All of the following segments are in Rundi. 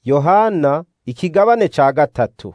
yohana ikigabane ca gatatu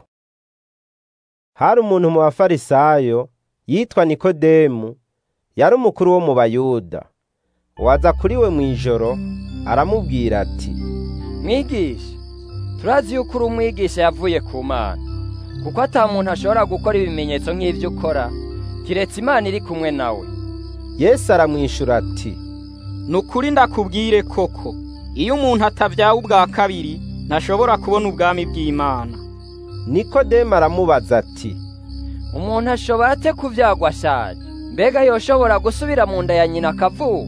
hari umuntu mu bafarisayo yitwa nikodemu yari umukuru wo mu bayuda waza kuri we mw'ijoro aramubwira ati mwigisha turazi yuko uri umwigisha yavuye ku mana kuko ata muntu ashobora gukora ibimenyetso nk'ivyo ukora kiretse imana iri kumwe nawe yesu aramwishura ati ni ukuri ndakubwire koko iyo umuntu atavyawe ubwa kabiri ntashobora kubona ubwami bw'imana nikodemu aramubaza ati umuntu ashobora ate kuvyagwa ashaje mbega yoshobora gusubira mu nda ya nyina akavuka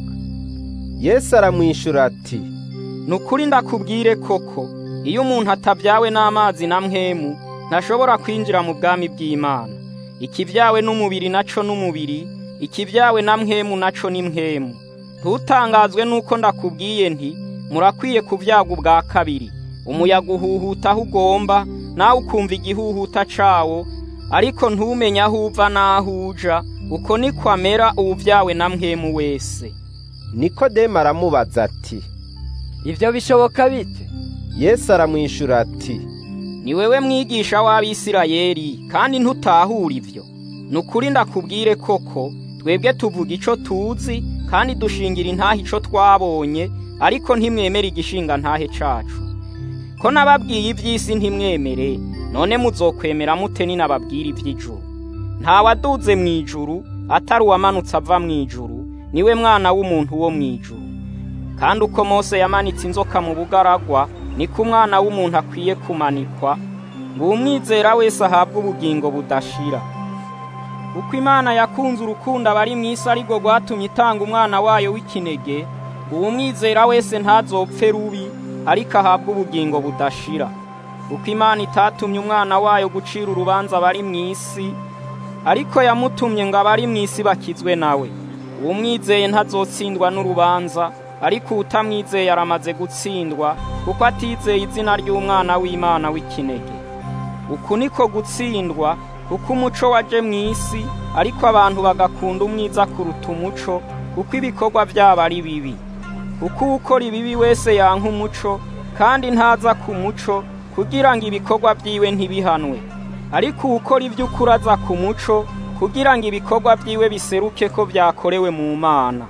yesu aramwishura ati ni ukuri ndakubwire koko iyo umuntu atavyawe n'amazi na mpwemu ntashobora kwinjira mu bwami bw'imana ikivyawe n'umubiri naco n'umubiri ikivyawe na mpwemu naco ni mpwemu ntutangazwe nuko ndakubwiye nti murakwiye kuvyagwa ubwa kabiri umuyaga uhuhuta aho ugomba nawe ukumva igihuhuta cawo ariko ntumenye aho uva n'aho uja uko niko amera uwuvyawe na mpwemu wese nikodemu aramubaza ati ivyo bishoboka bite yesu aramwishura ati ni wewe mwigisha w'abisirayeli kandi ntutahura ivyo ni ukuri ndakubwire koko twebwe tuvuga ico tuzi kandi dushingira intahe ico twabonye ariko ntimwemere igishinga ntahe cacu ko nababwiye ivy'isi ntimwemere none muzokwemera mute ninababwira ivy'ijuru nta waduze mw'ijuru atari uwamanutse ava mw'ijuru niwe mwana w'umuntu wo mw'ijuru kandi uko mose yamanitse inzoka mu bugaragwa niko umwana w'umuntu akwiye kumanikwa ngo umwizera wese ahabwe ubugingo budashira uko imana yakunze urukundo abari mu isi ariko rwatumye itanga umwana wayo w'ikinege ngo umwizera wese ntazopfe rubi ariko ahabwe ubugingo budashira uko imana itatumye umwana wayo gucira urubanza abari mu isi ariko yamutumye ngo abari mu isi bakizwe nawe uwumwizeye ntazotsindwa n'urubanza ariko utamwizeye aramaze gutsindwa kuko atizeye izina ry'umwana w'imana w'ikinege uku niko gutsindwa kuko umuco waje mu isi ariko abantu bagakunda umwiza kuruta umuco kuko ibikorwa byabo ari bibi kuko ukora ibibi wese yanka umuco kandi ntaza ku muco kugira ngo ibikorwa byiwe ntibihanwe ariko ukora iby'ukuri aza ku muco kugira ngo ibikorwa byiwe biseruke ko byakorewe mu mana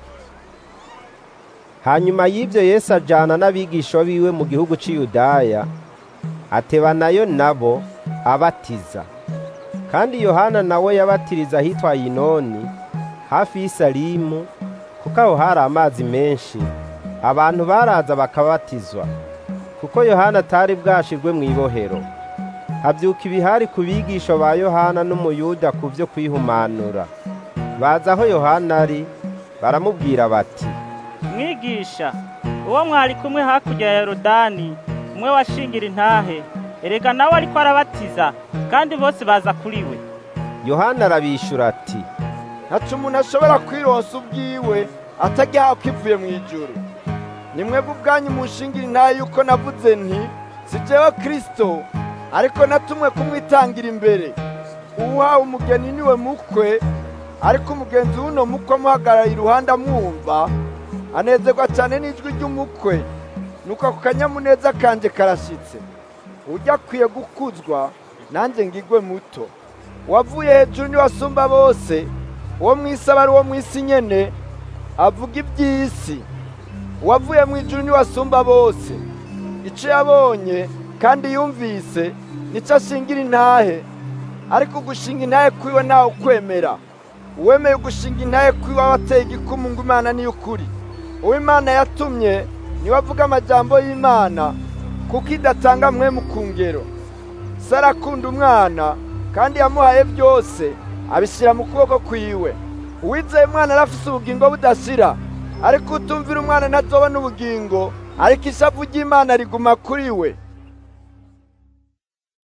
hanyuma y'ibyo yesu ajyana n'abigisha biwe mu gihugu cy'iyudaya atebanayo nabo abatiza kandi yohana nawe yabatiriza ahitwa yinoni hafi y'isalimu kuko aho hari amazi menshi abantu baraza bakabatizwa kuko yohana atari bwashirwe mu ibohero habyuka ibihari ku bigisha ba yohana n'umuyuda ku byo kwihumanura baza aho yohana ari baramubwira bati mwigisha uwo mwari kumwe hakurya ya yorodani umwe washingira intahe erega nawe ariko arabatiza kandi bose baza kuri we yohana arabishura ati ntacu umuntu ashobora kwironsa ubwiwe atajya akivuye mu ijuru ni mwebwe ubwanyu mushingira intahe yuko navuze nti si jewe kirisito ariko natumwe kumwitangira imbere uwuhawe umugeni niwe mukwe ariko umugenzi w'uno mukwe amuhagarara iruhande amwumva anezerwa cyane n'ijwi ry'umukwe nuko ako kanyamuneza kanje karashitse ujya akwiye gukuzwa nanjye ngigwe muto uwavuye hejuru niwe asumba bose uwo mu isi aba ari uwo mu isi nyene avuga iby'isi uwavuye mu ijuru niwe asumba bose icyo yabonye kandi yumvise nicyo ashingira intahe ariko gushinga intahe kwiwe ntawe ukwemera uwemeye gushinga intahe kwiwe aba ateye igikumu ngo imana niyo ukuri uwo imana yatumye niwe avuga amajambo y'imana kuko idatanga mwe mu kungero se arakunda umwana kandi yamuhaye byose abishyira mu kuboko kwiwe uwizeye umwana arafise ubugingo budashira ariko utumvira umwana ntazobona ubugingo ariko ishavu ry'imana riguma kuri we